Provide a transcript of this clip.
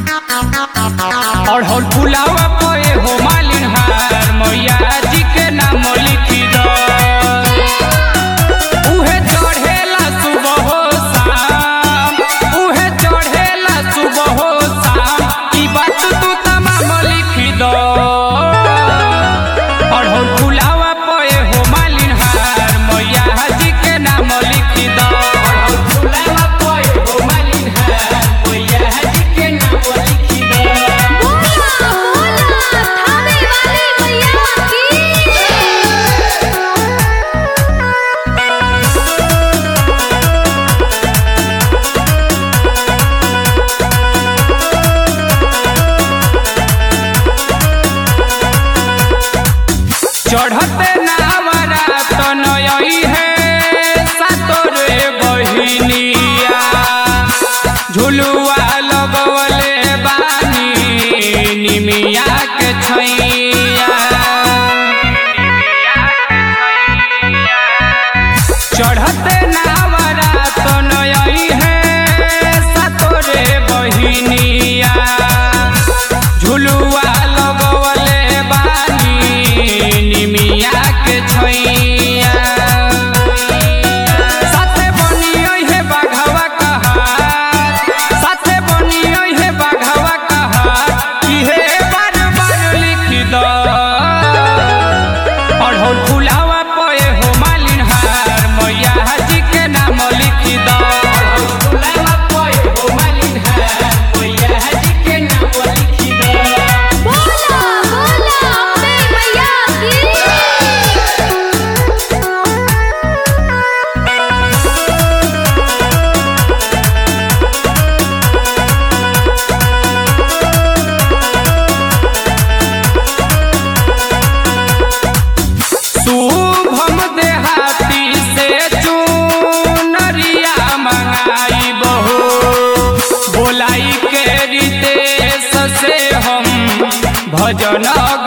अढ़ौल फुलावा पे हो मालिन हार मैया जी के नाम लिखी दो उहे चढ़ेला सुबह हो शाम उहे चढ़ेला सुबह हो शाम ई बात तू तमाम लिखी दो अढ़ौल फुलावा पे हो मालिन हार मैया जी के नाम लिखी दो अढ़ौल फुलावा पे हो मालिन हार मैया जी के नाम लिखी दो बोला बोला थामे वाली मैया की चढ़ते नावरा तो नई है सातोरे बहिनिया झुलुआ लगवले बानी निमिया के छैया चढ़ते नावरा तो नई है सातोरे बहिनिया झुलुआ लगवले बानी निमिया के छैया साथे बनियै हे बाघवा कहार साथे बनियै हे बाघवा कहार इहे बार बार लिख दो अढ़ौल फुलावा पे हो मालिन हार मैया जी के नाम लिख दो अढ़ौल फुलावा पे हो मालिन हार मैया जी के नाम लिख दो बोला बोला अम्बे मैया की शुभम देहाती से चुनरिया मंगाई बहो बोलाई के रितेश से हम भजन